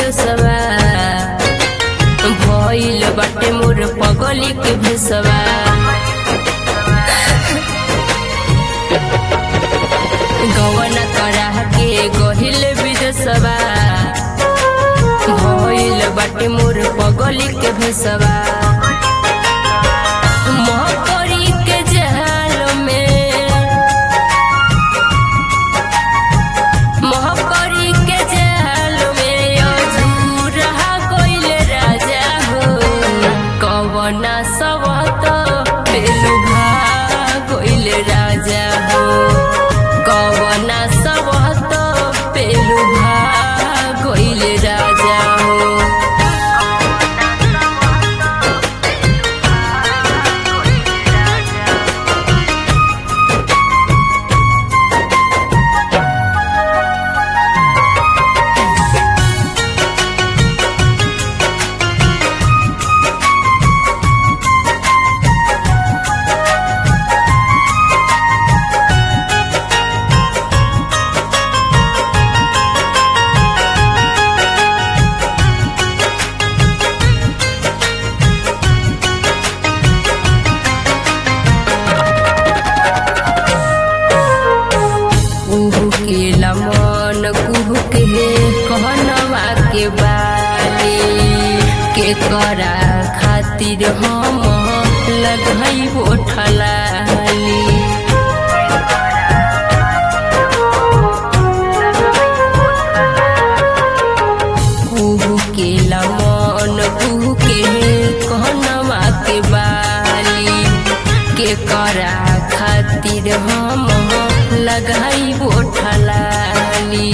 विदसवा भइल बाटे मोर पगली के भेसवा गवना करा के गहिल विदसवा भइल बाटे मोर पगली के भेसवा महकरी के जहाल में महकरी के जहाल में अझूरा गइल राजा हो कवना सबत पेलुभा गइल राजा हो कवना सबत पेलुभा गइल राजा हो कुहू के लमन कुहू के कहनवा के बाली के करा खातिर हम लगई बोठलाली कुहू के लमन कुहू के कहनवा के बाली के करा खातिर हम लगाई बोठलाली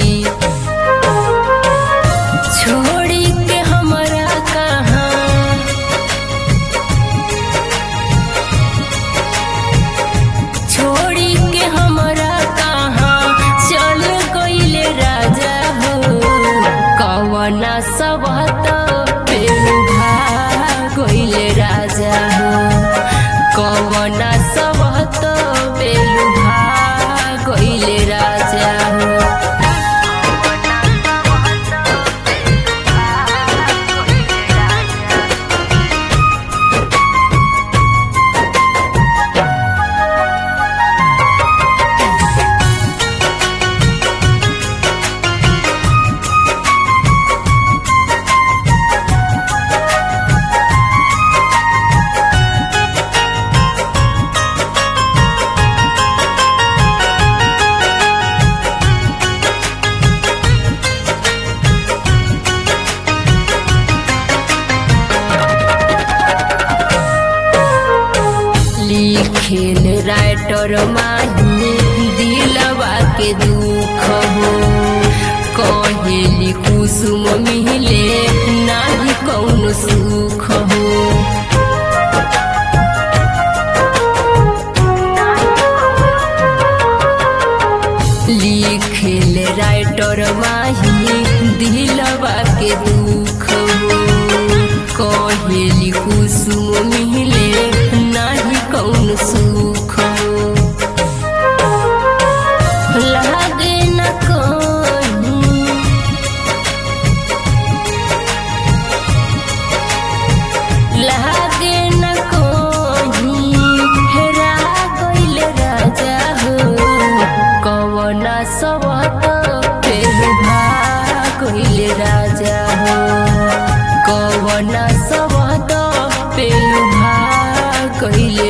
छोड़ी के हमरा कहाँ छोड़ी के हमरा कहाँ चल गइले राजा हो कवना सबत पेलुभा गइले राजा हो कवना सबत पेलुभा गइले राजा हो लिखेल राइटर माही दिलवा के दुख हो कहेली कुसुम मिले नाही कौन सुख हो लिखेल राइटर माही दिलवा के दुख हो कहेली कुसुम मिले नाही कौन सुख हो लागे न कहीं लागे न कहीं हेरा गइल राजा हो कवना सबत पेलुभा गइल राजा हो कवना सबत पेलुभा गइल